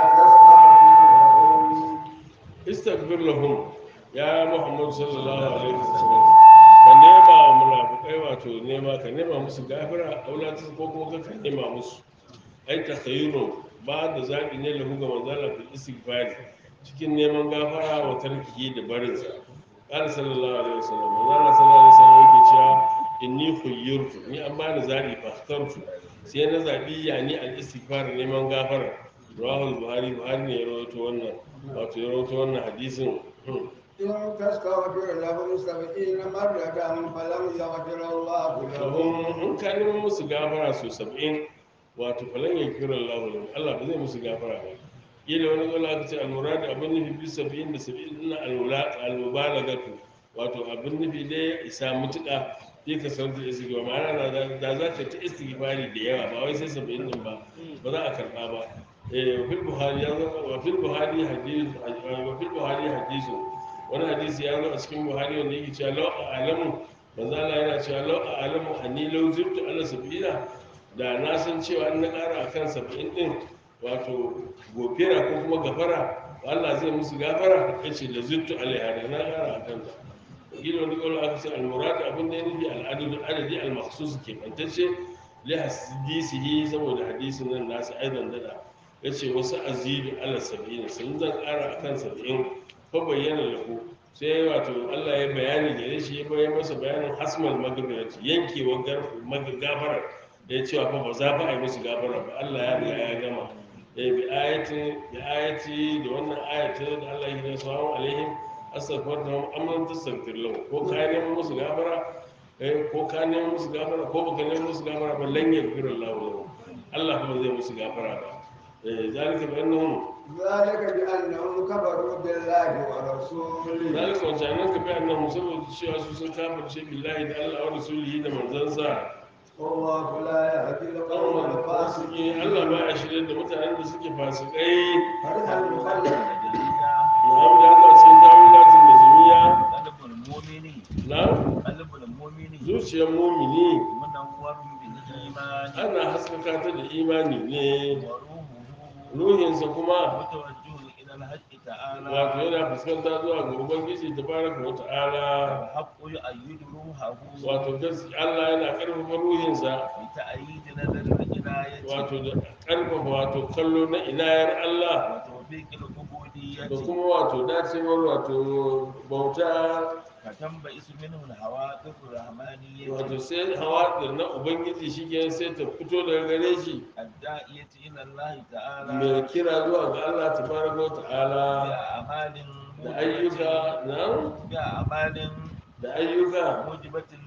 تستغفر لهم istaghfir lahum ya muhammad sallallahu alaihi wasallam ka nema wa munafiqai wato nema ka nema musu gafara aula ta ko kuma ka nema musu ai ta khayru ba da zabi ne lahu ga manzala fil istighfar cikin neman gafara wa tarkihi da barin sa qala sallallahu alaihi wasallam manzala sallallahu alaihi wasallam yake cewa inni khuyyirtu ni an bani zabi fa ikhtartu sai na zabi yani al istighfar neman gafara rawahul buhari buhari ne ya rawaito wannan wato ya rawaito wannan hadisin hmm. إن تستغفر لهم سبعين مرة فلم يغفر الله لهم Domin in ka neman musu gafara su saba'in wato falan ya kira Allah lahum Allah ba zai musu gafara ba kila wani zola aka ce almura da abin nufi bi saba'in da saba'in ina almubalagatu wato abin nufi dai ya isa mutuƙa fi ka san da istighfar ma'ana da da za ka ta istighfari da yawa ba wai sai saba'in din ba ba za a karɓa ba eh wa fil buhari ya zo wa fil buhari hadith wa fil buhari hadithu wani hadisi ya zo a cikin buhari wanda yake cewa law a'lamu manzo Allah yana cewa law a'lamu anni law zibtu ala sab'ina da na san cewa an na ƙara akan saba'in din wato gofera ko kuma gafara Allah zai musu gafara yace da zibtu alaiha da na ƙara akan ta gina wani ƙwarar aka ce almurad abin da ya nufi al'adun adadi al-makhsus ke bantacce li hadisihi saboda hadisin nan nasu aidan dada yace wasu azidu ala sab'ina sun zan ƙara akan sab'in fa bayyana lahu sai wato Allah ya bayani da shi ya bayyana masa bayanin hasmal magfirati yankewar gafara da ya cewa fa ba za fa a yi musu gafara ba Allah ya riga ya gama eh bi ayati bi ayati da wannan ayatin da Allah ya yi sallallahu alaihim astaghfar da amman tastaghfir lahu ko ka neman musu gafara eh ko ka neman musu gafara ko baka neman musu gafara ba lan yaghfir Allah lahu Allah ba zai musu gafara ba eh zalika bi annahum ذلك بأنهم كفروا بالله ورسوله zalika wancanan ka bi annahum saboda cewa su sun kafirce billahi da Allah wa rasulihi da manzansa والله لا يهدي القوم kawai fasiki الفاسقين Allah ba ya shirye da mutanen da suke fasikai فرح المخلد Muhammad ya zo cikin tawilatin da jami'a قلب المؤمن na قلب المؤمن zuciyar mumini منور بالإيمان ana haskaka ta da imani ne وروحه ruhinsa kuma متوجه إلى الحق تعالى wato yana fuskanta zuwa ga ubangiji tabaraka wa ta'ala والحق يؤيد روحه wato gaskiya Allah yana karfafa ruhinsa بتأييد نظر العناية wato da karfafa wato kallo na inayar Allah وتوفيق العبودية da kuma wato dacewar wato bauta فتنبئس منه الهواتف الرحمانية wato sai hawa da na ubangiji shi ke sai ta fito daga gare shi الداعية إلى الله mai تعالى kira zuwa ga Allah tabaraka wa ta'ala بأعمال da ayyuka na بأعمال da ayyuka موجبة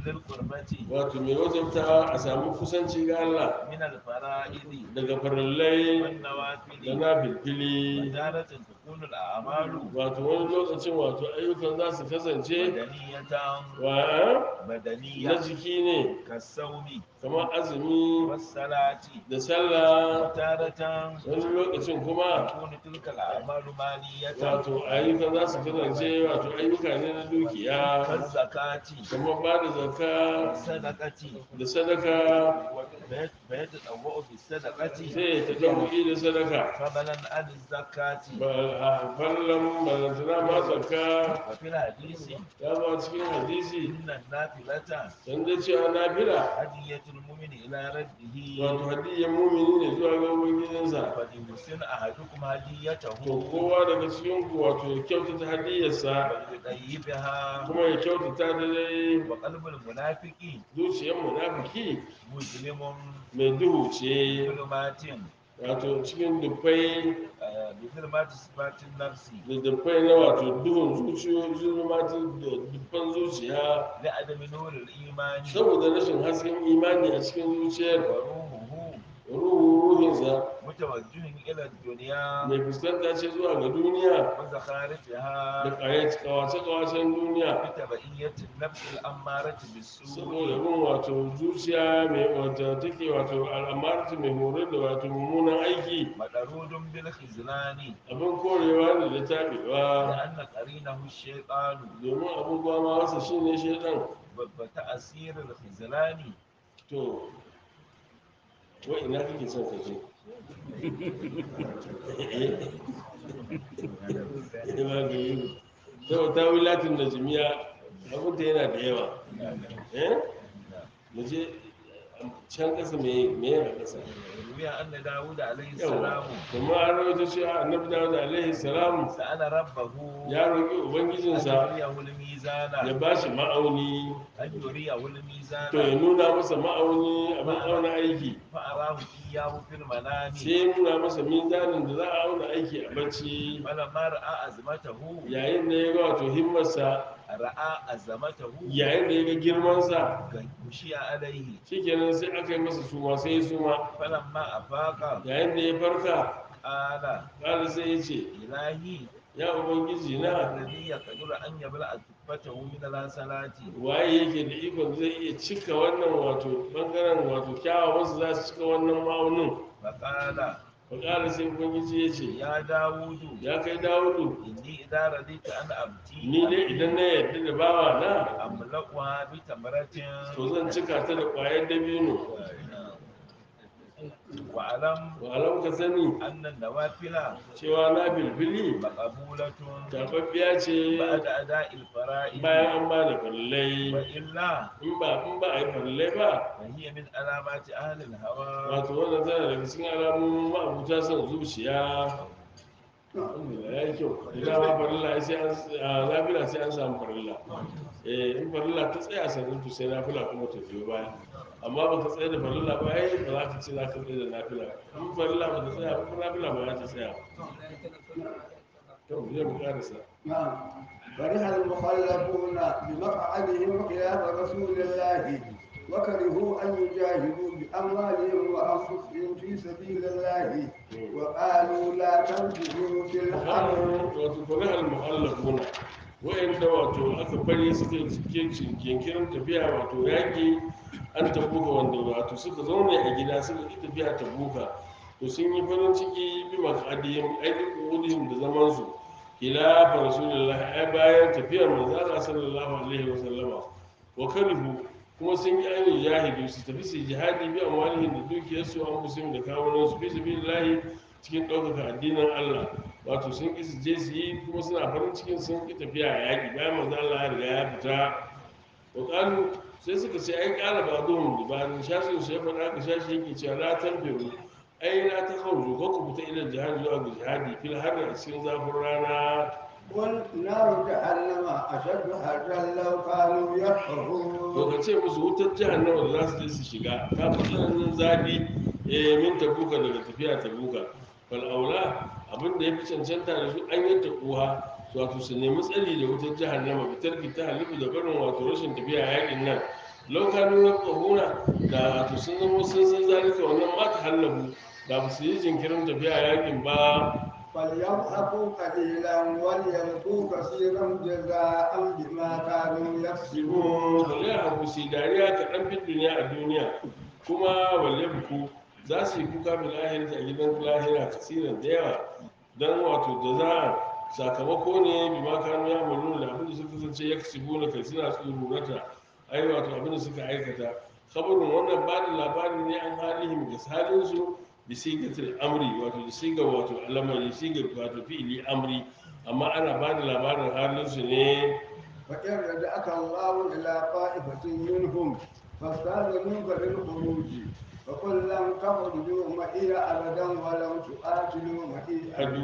للقربة wato mai wajabta a samu kusanci ga Allah من الفرائض daga farillai da والنوافل na filfili وتارة تكون الأعمال wato wani lokacin wato ayyukan za su kasance بدنية wa na بدنية jiki ne كالصوم kamar azumi والصلاة da sallah وتارة wani lokacin kuma تكون تلك الأعمال مالية wato ayyukan za su kasance wato ayyuka ne na dukiya كالزكاة kamar ba da zakka والصدقة da sadaka فيتطوع بالصدقة sai ta dauki da sadaka فضلا عن الزكاة ba a fallon balantana ma zakka وفي الحديث ya zo cikin hadisi إن النافلة dan da cewa nafila هدية المؤمن إلى ربه wato hadiyyar mumini ne zuwa ga ubangijinsa فليحسن أحدكم هديته to kowa daga cikin ku wato ya kyautata hadiyyarsa وليطيبها kuma ya kyautata da dai وقلب المنافق zuciyar munafiki مظلم mai duhu ce ظلمات wato cikin dubbai آه، بظلمات صفات النفس da dubbai na wato duhun zuciyo zulmatin da dubban zuciya لعدم نور الإيمان saboda rashin hasken imani a cikin zuciyar وروحه ruhu ruhinsa متوجه إلى الدنيا mai fuskanta ce zuwa ga duniya da وزخارفها kawace-kawacen duniya بتبعية النفس الأمارة saboda بالسوء bin wato zuciya mai wata take wato al'amarci mai horar da wato mummunan aiki مطرود بالخزلان abin korewa ne da taɓewa لأن قرينه الشيطان domin abubuwa ma wasa shi ne shaidan وتأثير الخزلان to wa ina kake son ka je eh ba ga yi to ta wilatin da jimiya abin da yana da yawa eh mu je can kasa me me yana kasa روي أن داود عليه yawa السلام kuma an rawaito cewa annabi dawud alaihi salam سأل ربه ya roƙi أن ubangijinsa يريه ya الميزان ba shi ma'auni أن يريه to ya الميزان nuna masa ma'auni abin auna aiki فأراه إياه في المنام sai ya nuna masa mizanin da za a auna aiki a bacci فلما رأى أزمته yayin da ya ga wato himmarsa رأى أزمته yayin da ya ga girmansa غشي عليه shikenan sai aka yi masa suma sai ya suma فلما أفاق yayin da ya farka قال ƙara sai ya ce إلهي ya ubangiji na الذي يقدر أن يبلع كفته من الحسنات waye yake da ikon zai iya cika wannan wato bangaren wato kyawawansu za su cika wannan ma'aunin فقال faƙara sai ubangiji ya ce يا داود ya kai dawudu إني إذا رديت أن أبتي ni dai idan na yarda da bawa na أملأها بتمرة to zan cika ta da ƙwayar dabino واعلم wa alam ka sani أن النوافل cewa na bilbili مقبولة tababbiya ce بعد أداء الفرائض bayan an ba da farillai وإلا in ba in ba a yi farillai ba فهي من علامات أهل الهوى wato wannan tana daga cikin alamomin ma'abuta son zuciya alhamdulillah ya yi kyau da dama farilla sai an a nafila sai an samu farilla eh in farilla ta tsaya sannan to sai nafila kuma ta biyo baya amma ba ka tsaya da farilla ba ai ba za ka ce za ka tsaya da nafila in farilla ba ta tsaya ba nafila ba za ta tsaya to zai mu karasa نعم فرح المخلفون بمقعدهم خلاف رسول الله وكرهوا أن يجاهدوا بأموالهم وأنفسهم في سبيل الله وقالوا لا تنفقوا في الحرب wato farihar muhallafuna wa'anda wato aka bari suka cikin kinkirin tafiya wato yaƙi an tabuka wanda wato suka zaune a gida suka ƙi tafiya tabuka to sun yi farin ciki bi makadiyim aiki kudin da zaman su khilafa rasulullah ai bayan tafiyar manzo Allah sallallahu alaihi wa sallama wa karihu kuma sun yi ainihin jahidu su tafi su yi jihadi bi amwalihim da dukiyarsu an musulmi da kawunan su fi sabilillahi cikin ɗaukaka addinin Allah wato sun ƙi su je su yi kuma suna farin cikin sun ƙi tafiya a yaƙi bayan manzo Allah ya riga ya fita wa qalu sai suka ce ai qala ba'dhum li ba'dhin shashi su ya faɗa ka shashi yake cewa la tanfiru ai la takhruju ko ku fita ila jihadi zuwa ga jihadi fil harri a cikin zafin rana قل نار جهنم أشد حرا لو كانوا to يفقهون ka ce musu wutar jahannama da za su je su shiga ta fi tsananin zafi eh min tabuka daga tafiya tabuka fal aula abin da ya fi cancanta da su an yi tabuha wato su nemi tsari da wutar jahannama fitar ki ta halifu da barin wato rashin tafiya yakin nan lokacin na ƙahuna da wato sun zama sun san zalika wannan ma ta hallabu da ba su yi jinkirin tafiya yakin ba فليضحكوا قليلا وليبكوا كثيرا جزاء بما كانوا يكسبون wale haku su dariya kaɗan fin duniya a duniya kuma wale buku za su yi kuka bil ahirati a gidan lahira kasiran da yawa don wato da za a sakamako ne bi ma kanu ya malu da abin da suka kasance ya kasi gona kai suna tsururata ai wato abin da suka aikata kabarin wannan ba da labari ne an halihim ga halinsu da sigatul amri wato da siga wato alamari siga wato fi'ili amri amma ana ba da labarin halinsu ne فإن رجعك الله إلى طائفة منهم فاستأذنوك للخروج فقل لم تخرجوا معي أبدا ولم تقاتلوا معي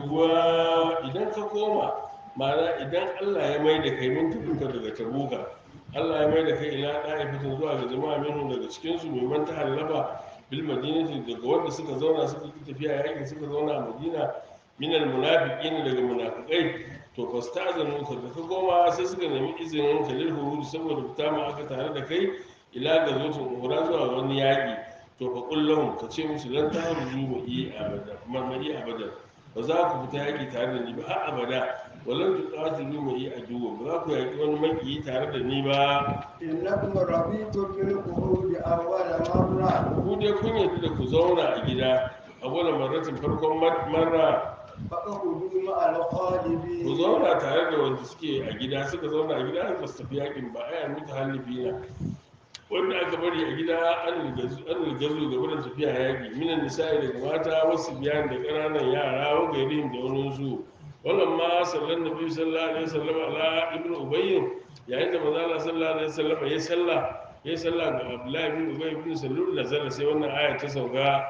aduwa idan ka koma ma'ana idan Allah ya mai da kai min tafinka daga tabuka Allah ya mai da kai ila ɗa'ifatin zuwa ga jama'a minhu daga cikinsu mai man ta hallaba bil madinati daga wanda suka zauna suka ki tafiya yakin suka zauna a madina minal munafiqin daga munafiqai to fasta'zanu ka da ka koma sai suka nemi izinin ka lil huruj saboda fita ma aka tare da kai ila ga zutun umra zuwa wani yaki to fa qul lahum ka ce musu lan tahruju mu yi abada marmari abada ba za ku fita yaki tare da ni ba har abada walan tuqatilu mu yi aduwa ba za ku yaki wani makiyi tare da ni ba إنكم رضيتم بالخروج أول مرة ku dai kun yarda da ku zauna a gida a wani marratin farkon mar- marra فاخرجوا مع الخالدين ku zauna tare da wanda suke a gida suka zauna a gida ba su tafi yakin ba ai an mutu halifi na wanda aka bari a gida an rigazu an rigazu ga wurin tafiya yaki minan nisa'i daga mata wasu biyan da ƙananan yara wa gairihim da wani su wannan ma sallan nabi sallallahu alaihi wasallam ala ibnu ubayy yayin da manzo Allah sallallahu alaihi wasallam ya salla ya salla ga abdullahi ibn ubay ibn salul nazara sai wannan aya ta sauka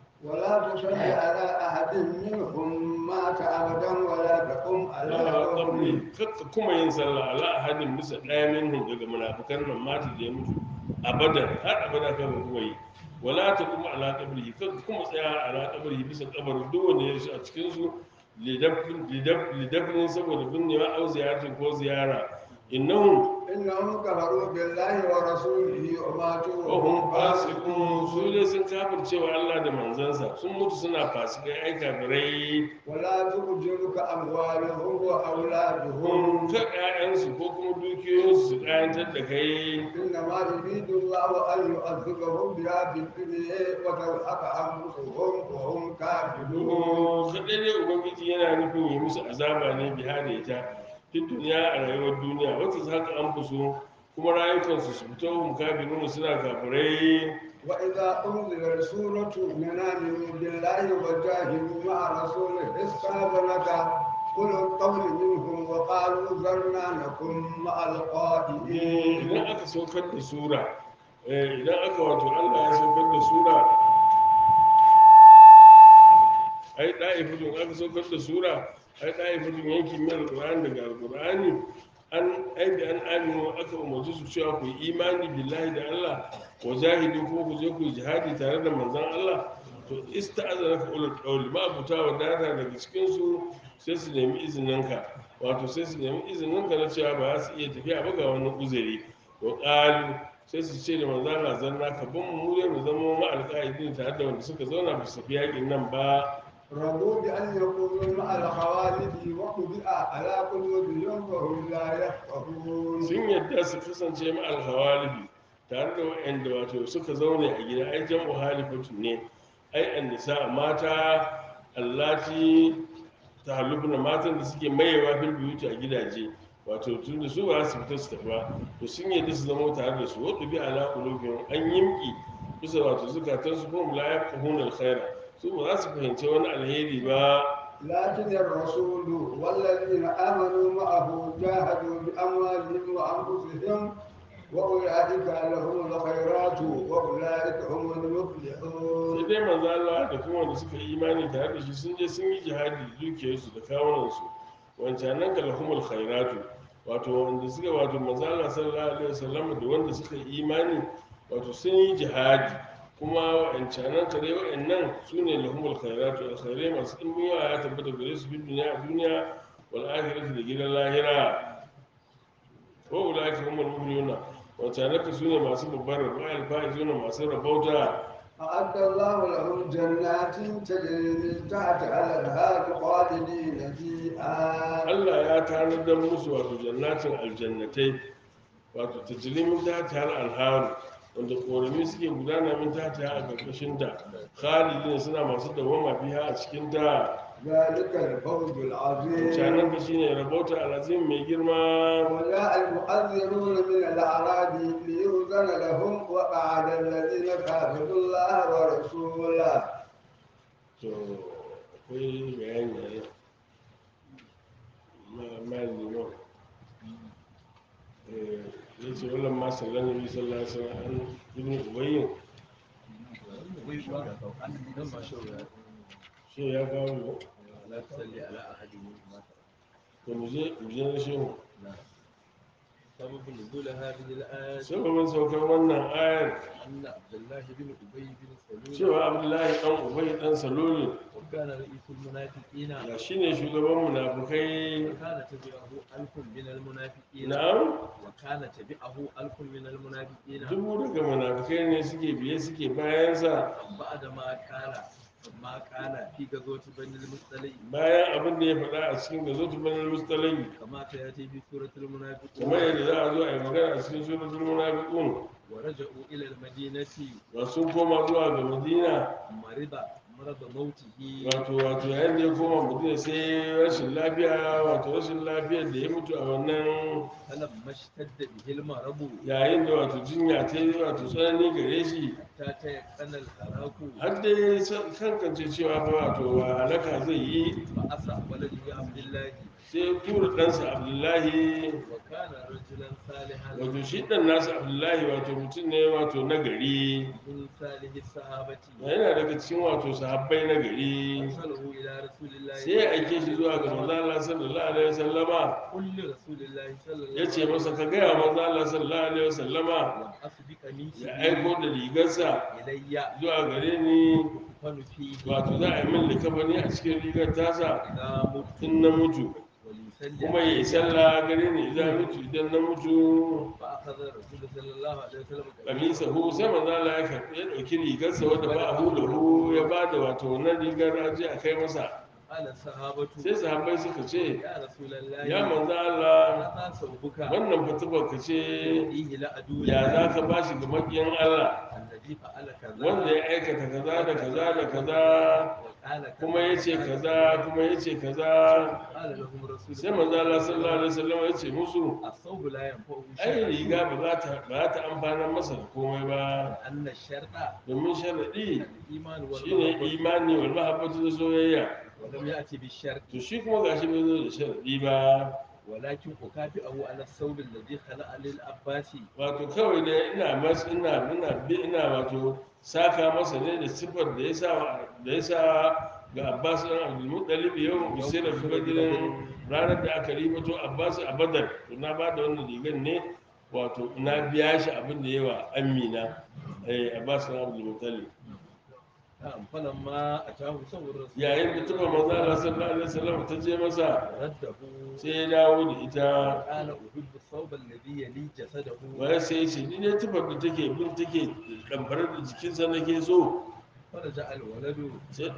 ولا تصل على أحد منهم مات أبدا ولا تقم على قبره qabri kakka kuma yin sallah ala ahadin bisa ɗaya minhum daga munafikan nan mata da ya mutu abadan har abada kan kuma yi wala ta kuma ala qabri kakka kuma tsaya ala qabri bisa kabarin duk wanda ya shi a cikin su lidafin lidafin saboda binnewa au ziyaratin ko ziyara innahum إنهم كفروا بالله ورسوله وماتوا wahum fasiqun su ne sun kafircewa Allah da manzansa sun mutu suna fasikai ai kafirai ولا تعجبك أموالهم وأولادهم hun ta ƴaƴansu ko kuma dukiyoyinsu su ƙayantar da kai إنما يريد الله أن يعذبهم بها في الدنيا وتلحق أنفسهم وهم كافرون kaɗai dai ubangiji yana nufin yi musu azaba ne biha da ita fi duniya a rayuwar duniya wata su haka an fuso kuma rayukansu su fito hun kafirun suna kafirai وإذا أنزلت سورة من آمنوا بالله وجاهدوا مع رسوله استأذنك أولو القول منهم وقالوا ذرنا نكن مع Eh, القائدين idan aka saukar da sura eh, idan aka wato allah ya saukar da sura ai ɗa'ifutun aka saukar da sura ai ɗa'ifutun yankin mai alƙur'ani daga alƙur'ani an ai da an aminu aka umarci su cewa ku yi imani billahi da allah wa jahidu ko ku je ku yi jihadi tare da manzon allah to ista'azana ka ulul qawli ma abuta wa data daga cikin su sai su nemi izininka wato sai su nemi izininka na cewa ba za su iya tafiya ba ga wani uzuri wa qalu sai su ce da manzon Allah zanna ka bin mu ne mu zama ma alƙa'idin tare da wanda suka zauna ba su tafi yakin nan ba رضوا بأن يكونوا مع الخوالد وطبع على قلوبهم وهم لا يفقهون sun yadda su kasance ma alhawalibi tare da waɗanda wato suka zaune a gida ai jam'u halifatu ne ai annisa mata allati tahallubna matan da suke mayewa fil buyuti a gidaje wato tun da su ba su fita su tafi ba to sun yadda su zama tare da su wadda bi ala qulubihim an yimki bisa wato zukatan su kuma la yafqahuna alkhaira su ba za su fahimci wani alheri ba لكن الرسول والذين آمنوا معه جاهدوا بأموالهم وأنفسهم وأولئك لهم الخيرات وأولئك هم sai المفلحون dai manzo Allah da kuma wanda suka yi imani tare da shi sun je sun yi jihadi da dukiyarsu da kawunansu wancan nan ga lahumul khairatu wato wanda suka wato manzo Allah sallallahu alaihi wasallam da wanda suka yi imani wato sun yi jihadi kuma wancan nan kare wa'annan su ne lahumul khairatu alkhairai masu ɗimbin yawa ya tabbata gare su fi duniya a duniya wal akhirati da gidan lahira wa ulaika humul mu'minuna wancanaka su ne masu babbar rabo alfa'izu ne masu rabauta أعد الله لهم جنات تجري من تحتها الأنهار خالدين فيها Allah ya tanadar musu wato jannatin aljannatai wato tajrimin ta ta alharu wanda korami suke gudana min ta ta a ƙarƙashin ta khalidin suna masu dawama biya a cikin ta ذلك الفوز العظيم canan da shine rabauta alazim mai girma وجاء المؤذنون من الأعراب ليؤذن لهم وقعد الذين كافروا الله ورسوله to akwai bayani a yau ma ma liman eh ya ce wallan ma sallan nabi sallallahu alaihi wasallam an ibn ubayyin dan ma shawara shi ya kawo mu la tusalli ala ahadin minhum to mu je mu je na shehu سبب نزول هذه الآية sababin saukar wannan ayar أن عبد الله بن أبي بن سلول cewa abdullahi dan ubay dan saloli وكان رئيس المنافقين ya shine shugaban munafukai وكان تبعه ألف من المنافقين na'am وكان تبعه ألف من المنافقين dubu daga munafukai ne suke biye suke bayansa بعد ما قال ما قال في غزوة بني المصطلق bayan abin da ya faɗa a cikin gazotu banar mustalai كما سيأتي في سورة المنافقون kamar yadda za a zo a yi magana a cikin suratul munafiqun ورجعوا إلى المدينة ba sun koma zuwa ga madina مرض مرض موته wato wato yayin da ya koma madina sai rashin lafiya wato rashin lafiyar da ya mutu a wannan فلما اشتد به المرض yayin da wato jinya ta yi wato tsanani gare shi حتى تيقن الهلاك har dai san- kankance cewa fa wato halaka zai yi فأسرع ولده عبد الله sai ya tura ɗansa abdullahi وكان رجلا صالحا wato shi ɗan nasa abdullahi wato mutum ne wato na gari من صالح الصحابة yana daga cikin wato sahabbai na gari أرسله إلى رسول الله sai ya aike shi zuwa ga manzo Allah sallallahu alaihi wasallama قل لرسول الله صلى الله ya ce masa ka gaya manzo Allah sallallahu alaihi wasallama وأسبق منك ya aiko da rigarsa إلي zuwa gare ni أكفن فيه wato za a yi min likafani a cikin rigar tasa إذا مت in na mutu وليسلم kuma ya yi sallah gare ni idan mutu idan na mutu فأخذ الرسول صلى الله عليه وسلم kamisa hu sai manzo Allah ya karɓi ya ɗauki rigarsa wadda ba a hula hu ya ba da wato wannan rigar aji a kai masa قال الصحابة sai sahabbai suka ce يا رسول الله ya manzo Allah هذا ثوبك wannan fatubar ka ce فيه لأدونا ya za ka ba shi ga makiyan Allah الذي فعل كذا wanda ya aikata kaza da kaza da kaza وقال كذا kuma ya ce kaza kuma ya ce kaza قال لهم رسول sai manzo Allah sallallahu alaihi wasallam ya ce musu الصوب لا ينفعه ai شيئا riga ba za ta ba za ta amfana masa da komai ba أن الشرط domin sharadi الإيمان shine والمحبة imani wal mahabbatu da soyayya ولم يأتي بالشرط to shi kuma gashi bai zo da sharadi ba ولكن أكافئه على الثوب الذي خلق للعباس wato kawai da ina mas ina ina bi ina wato saka masa ne da sifar da ya sa da ya sa ga Abbas ɗan Abdul Muttalib yau bisira fi badirin ranar da aka ribato Abbas a Badar to na ba da wannan rigar ne wato na biya shi abin da yawa Amina eh Abbas ɗan Abdul Muttalib نعم فلما أتاه ثوب الرسول yayin da tuba manzo Allah sallallahu alaihi wasallam ta je masa رده sai ya dawo da ita قال أحب الثوب الذي يلي جسده wai sai ya ce ni ne tufar da take bin take damfarar da jikinsa nake so فرجع الولد sai